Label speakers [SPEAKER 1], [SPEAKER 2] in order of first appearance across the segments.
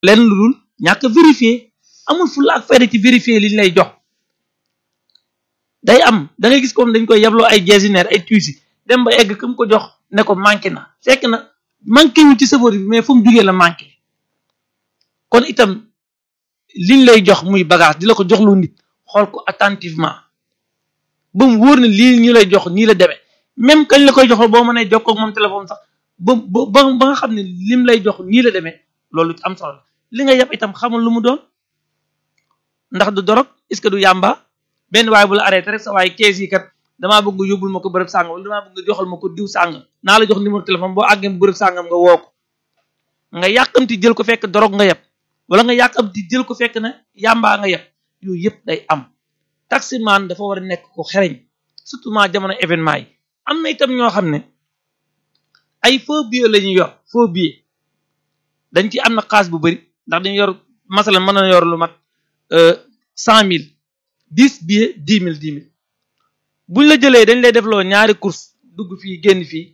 [SPEAKER 1] lenn lu dul ñàkk vérifier amul fulla ak fayda ci vérifier liñ lay jox day am da ngay gis comme dañ koy yabloo ay gestionnaire ay tuuti dem ba egg kam ko jox ne ko manqué na fekk na manqué wu ci safari bi mais fu mu jugee la manqué kon itam liñ lay jox muy bagage di la ko jox lu nit xool ko attentivement ba mu wóor ne lii ñu lay jox nii la demee même kañ la koy jox boo mënee jokkoo ak moom téléphone sax ba ba ba nga xam ne lim lay jox nii la demee loolu am solo la li nga yab itam xamul lu mu doon ndax du dorog est-ce que du yàmba benn waay bu la arrêté rek sa waaye kees yi kat damaa bëgg nga yóbbul ma ko bërëb sàngam wala damaa bëgg nga joxal ma ko diw sàngam naa la jox numéro téléphone boo àggee bërëb sàngam nga woo ko nga yàkkamti jël ko fekk dorog nga yeb wala nga yàkkamti jël ko fekk na yàmbaa nga yeb yooyu yëpp day am taximan dafa war a nekk ko xereñ surtout ma jamono événement yi am na itam ñoo xam ne ay faux billets la ñuy yor faux billets dañ ci am na xaas bu bëri ndax dañu yor masalan mën na yor lu mat cent mille dix billets dix mille dix mille buñ la jëlee dañ lay defloo ñaari course dugg fii génn fii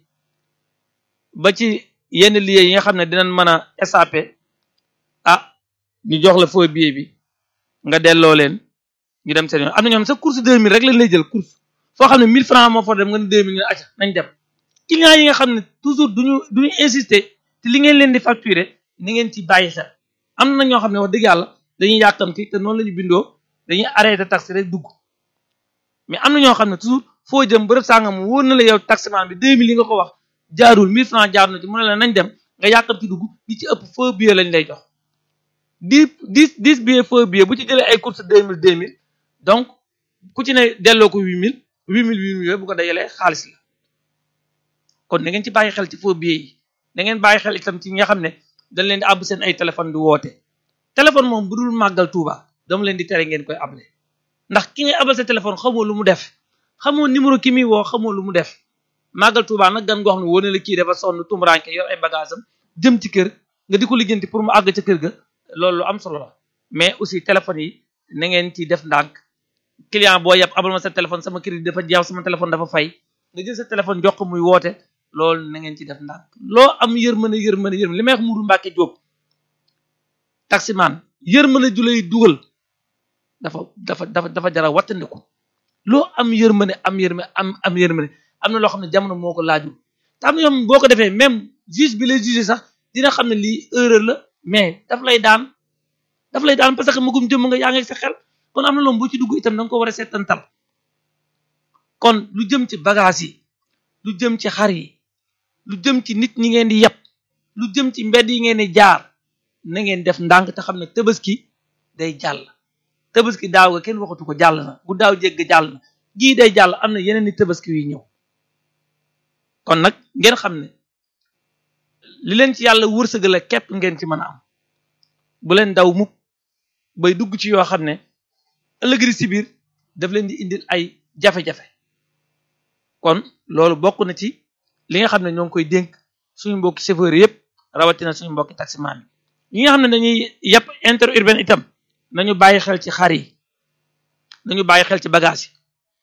[SPEAKER 1] ba ci yenn lieux yi nga xam ne dinañ mën a SAP ah ñu jox la faux billet bi nga delloo leen ñu dem seen yoon am na ñoom sa course deux mille rek lañ lay jël course foo xam ne mille francs moo fa dem nga ne deux mille nga acca nañ dem clients yi nga xam ne toujours duñu duñu insister te li ngeen leen di facturer ni ngeen ci bàyyi xel am na ñoo xam ne wax dëgg yàlla dañuy yàkkamti te noonu la ñu bindoo dañuy arrêté taxi rek dugg mais am na ñoo xam ne toujours foo jëm bërëb sàngam wóor na la yow taximan bi deux mille yi nga ko wax jaarul mille francs jaar na ci mu ne la nañ dem nga yàkkamti dugg li ci ëpp faux billet lañ lay jox dix dix dix billet faux billet bu ci jëlee ay course deux mille deux mille donc ku ci ne delloo ko huit mille huit mille huit mille yooyu bu ko dajalee xaalis la kon da ngeen ci bàyyi xel ci faux billet yi da ngeen bàyyi xel itam ci ñi nga xam ne dañ leen di àbb seen ay téléphone di woote téléphone moom bu dul màggal Tuuba dama leen di tere ngeen koy able ndax ki ngay abal sa téléphone xamoo lu mu def xamoo numéro ki muy woo xamoo lu mu def màggal Tuuba nag gan goo xam ne wóor na la kii dafa sonn tumuraanke yor ay bagage am jëm ci kër nga di ko lijjanti pour mu àgg ca kër ga loolu lu am solo la mais aussi téléphone yi na ngeen ci def ndànk client boo yeb abal ma sa téléphone sama crédit dafa jeex sama téléphone dafa fay nga jël sa téléphone jox ko muy woote loolu na ngeen ci def ndànk loo am yërmande yërmande yërmande li may wax Mudu Mbàkke Jóob taximan yërmande ju lay dugal dafa dafa dafa dafa jara wattandiku loo am yërmande am yërmande am am yërmande am na loo xam ne jamono moo ko laajul te am na ñoom boo ko defee même juge bi lay juge sax dina xam ne lii erreur la mais daf lay daan daf lay daan parce que magum jëmm nga yaa ngi sa xel kon am na loolu boo ci dugg itam da nga ko war a seetantal kon lu jëm ci bagage yi lu jëm ci xar yi lu jëm ci nit ñi ngeen di yeb lu jëm ci mbedd yi ngeen di jaar na ngeen def ndànk te xam ne tabaski day jàll tabaski daaw ga kenn waxatu ko jàll na bu daaw jégg jàll na gii day jàll am na yeneen ni tabaski yuy ñëw kon nag ngeen xam ne li leen ci yàlla wërsëgale képp ngeen ci mën a am bu leen daw mukk bay dugg ci yoo xam ne ëllëgri si biir daf leen di indil ay jafe-jafe kon loolu bokk na ci li nga xam ne ñoo ngi koy dénk suñu mbokki chauffeur yëpp rawatina suñu mbokki taximan yi ñi nga xam ne dañuy yàpp interurbain itam nañu bàyyi xel ci xar yi nañu bàyyi xel ci bagage yi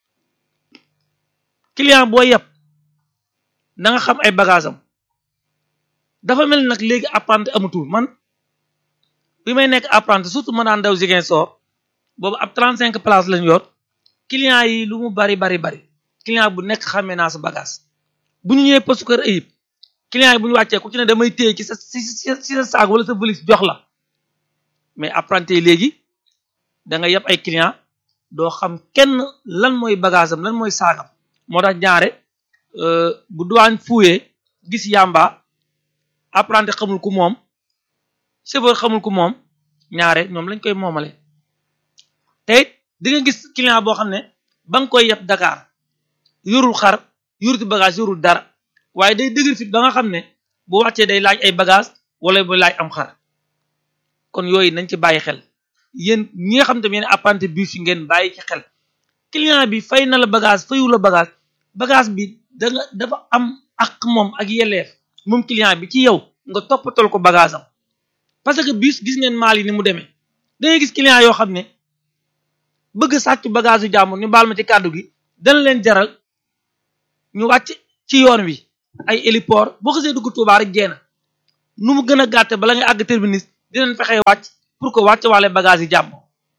[SPEAKER 1] client boo yàpp na nga xam ay bagage am dafa mel nag léegi apprenti amatul man bi may nekk apprenti surtout ma daan daw Ziguinchor boobu ab 35 place lañu yor client yi lu mu bari bari bari client bu nekk xamee naa sa bagage bu ñu ñëwee poste kër ayib client yi bu ñu wàccee ku ci ne damay téye ci sa ci ci sa saag wala sa valise jox la mais apprenti yi léegi da nga yeb ay client doo xam kenn lan mooy bagage am lan mooy saagam moo tax ñaare bu duwaañ fuuyee gis yàmba apprenti xamul ku moom chauffeur xamul ku moom ñaare ñoom lañ koy moomale te it di nga gis client boo xam ne ba nga koy yeb Dakar yorul xar yoruti bagage yorul dara waaye day dëgër fit ba nga xam ne bu wàccee day laaj ay bagage wala bu laaj am xar kon yooyu nañ ci bàyyi xel yéen ñi nga xam te yéen apprenti bus yi ngeen bàyyi ci xel client bi fay na la bagage fayu la bagage bagage bi da nga dafa am ak moom ak yelleef moom client bi ci yow nga toppatoo ko bagage am parce que bus gis ngeen maal yi ni mu demee da ngay gis client yoo xam ne bëgg sàcc bagage yu jàmbur ñu baal ma ci kàddu gi dana leen jaral ñu wàcc ci yoon wi ay héliport boo xasee dugg Touba rek jeena nu mu gën a gàtte bala nga àgg terminus dinañ fexe wàcc pour que wàcc waale bagage yi jàmm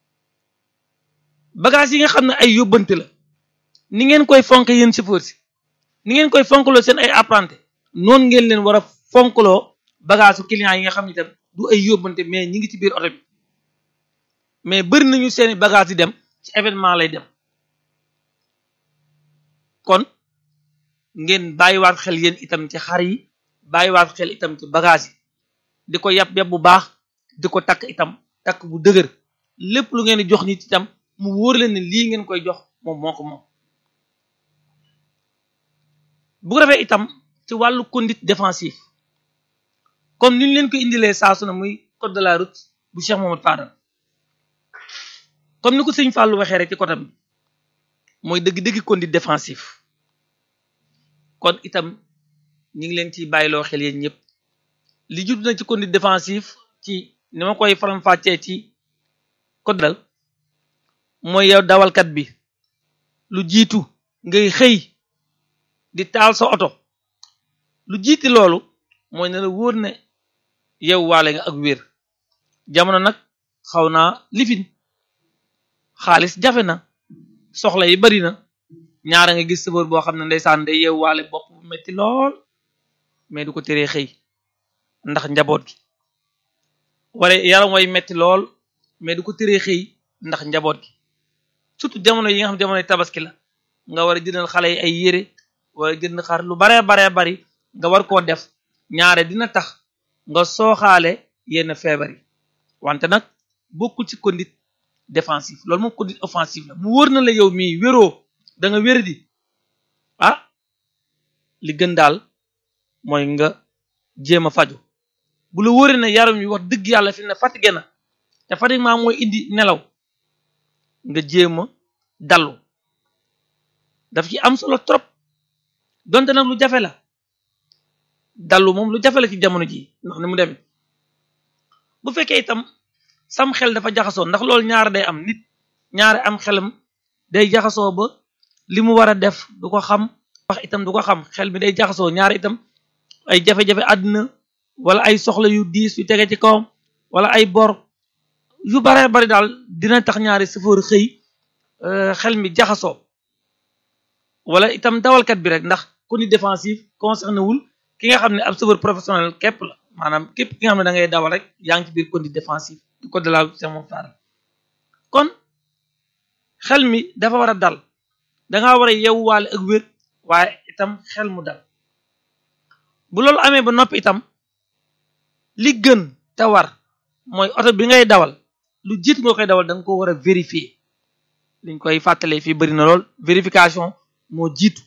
[SPEAKER 1] bagage yi nga xam ne ay yóbbante la ni ngeen koy fonk yéen chauffeur si ni ngeen koy fonkloo seen ay apprenti noonu ngeen leen war a fonkloo bagage su client yi nga xam ne itam du ay yóbbante mais ñi ngi ci biir oto bi mais bëri nañu seeni bagage yi dem ci événement lay dem kon ngeen bàyyiwaat xel yéen itam ci xar yi bàyyiwaat xel itam ci bagage yi di ko yàpp yàpp bu baax di ko takk itam takk bu dëgër lépp lu ngeen di jox nit itam mu wóor leen ne lii ngeen koy jox moom moo ko moom bu ko defee itam ci wàllu conduite défensive comme ni ñu leen ko indilee saa su ne muy code de la route bu Cheikh Mamadou Fadal comme ni ko sëñ Fallou waxee rek ci côté bi mooy dëgg-dëgg conduite défensive kon itam ñu ngi leen ciy bàyyiloo xel yéen ñëpp li judd na ci conduite défensive ci ni ma koy faram-fàccee ci code dal mooy yow dawalkat bi lu jiitu ngay xëy di taal sa oto lu jiiti loolu mooy ne la wóor ne yow waale nga ak wér jamono nag xaw naa lifin xaalis jafe na soxla yi bari na ñaara nga gis sëfër boo xam ne ndeysaan day yeew waale bopp bu metti lool mais du ko teree xëy ndax njaboot gi wala yaram way metti lool mais du ko teree xëy ndax njaboot gi surtout jamono yi nga xam jamono tabaski la nga war a jëndal xale yi ay yére wala jënd xar lu baree baree bari nga war koo def ñaare dina tax nga sooxaale yenn feebar yi wante nag bokkul ci conduite défensive loolu moom conduite offensive la mu wóor na la yow mii wéroo da nga wér di ah li gën daal mooy nga jéem a faju bu la wóoree ne yaram wi wax dëgg yàlla fi ne fatigué na te fatiguement mooy indi nelaw nga jéem a dallu daf ci am solo trop donte nag lu jafe la dallu moom lu jafe la ci jamono ji ndax ni mu demee bu fekkee itam sam xel dafa jaxasoo ndax loolu ñaar day am nit ñaare am xelam day jaxasoo ba li mu war a def du ko xam wax itam du ko xam xel mi day jaxasoo ñaar itam ay jafe-jafe àdduna wala ay soxla yu diis yu tege ci kawam wala ay bor yu baree bari daal dina tax ñaari sëfoor xëy xel mi jaxasoo wala itam dawalkat bi rek ndax conduite défensive concerné wul ki nga xam ne ab sëfoor professionnel képp la maanaam képp ki nga xam ne da ngay dawal rek yaa ngi ci biir conduite défensive du code de la route moom faara kon xel mi dafa war a dal danga war a yewwaale ak wér waaye itam xel mu dal bu loolu amee ba noppi itam li gën te war mooy oto bi ngay dawal lu jiit nga koy dawal da nga ko war a vérifier liñ koy fàttalee fii bëri na lool vérification moo jiitu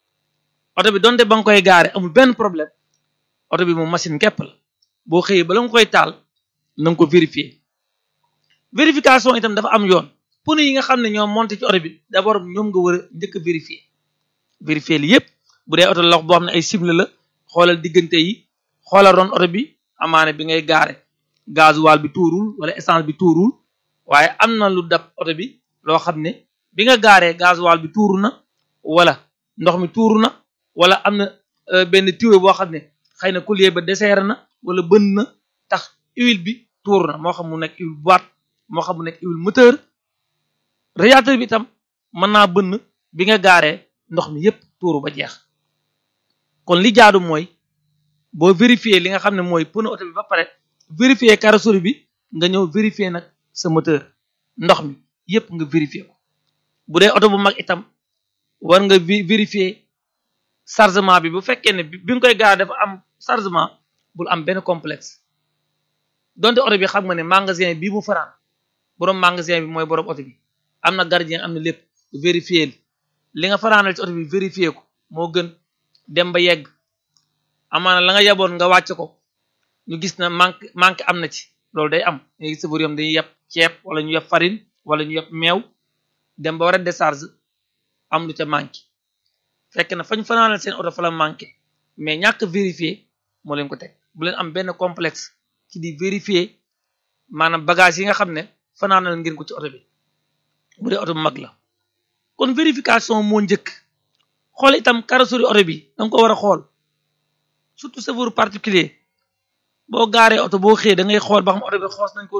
[SPEAKER 1] oto bi donte ba nga koy gaare amul benn problème oto bi moom machine képp la boo xëyee ba la nga koy taal na nga ko vérifier vérification itam dafa am yoon pneu yi nga xam ne ñoom monté ci oto bi d'abord ñoom nga war a njëkk a vérifier vérifier li yépp bu dee oto la lox boo xam ne ay cible la xoolal diggante yi xoolal ron oto bi amaane bi ngay gaare gasoil bi tuurul wala essence bi tuurul waaye am na lu dab oto bi loo xam ne bi nga gaaree gasoil bi tuuru na wala ndox mi tuuru na wala am na benn tuyau boo xam ne xëy na collier ba desserre na wala bënn na tax huile bi tuuru na moo xam mu nekk huile boîte moo xam mu nekk huile moteur radiateur bi itam mën naa bënn bi nga gaaree ndox mi yépp tuuru ba jeex kon li jaadu mooy boo vérifier li nga xam ne mooy pneu oto bi ba pare vérifier carrosserie bi nga ñëw vérifier nag sa moteur ndox mi yépp nga vérifier ko bu dee oto bu mag itam war nga vérifier chargement bi bu fekkee ne bi nga koy gaar dafa am chargement bul am benn complexe donte oto bi xam nga ne magasin bii mu faraan borom magasin bi mooy borom oto bi am na gardien am na lépp vérifier li nga faraanal ci oto bi vérifier ko moo gën dem ba yegg amaana la nga yaboon nga wàcc ko ñu gis na manque manque am na ci loolu day am léegi sëfër yom dañuy yeb ceeb wala ñu yeb farine wala ñu yeb meew dem ba war a décharge am lu ca manqué fekk na fañ fanaanal seen oto fa la manqué mais ñàkk vérifier moo leen ko teg bu leen am benn complexe ci di vérifier maanaam bagage yi nga xam ne fanaanal ngeen ko ci oto bi bu dee oto bu mag la kon vérification moo njëkk xool itam carrosserie oto bi danga ko war a xool surtout chauffeur particulier boo gaaree oto boo xëyee da ngay xool ba xam oto bi xoos nañ ko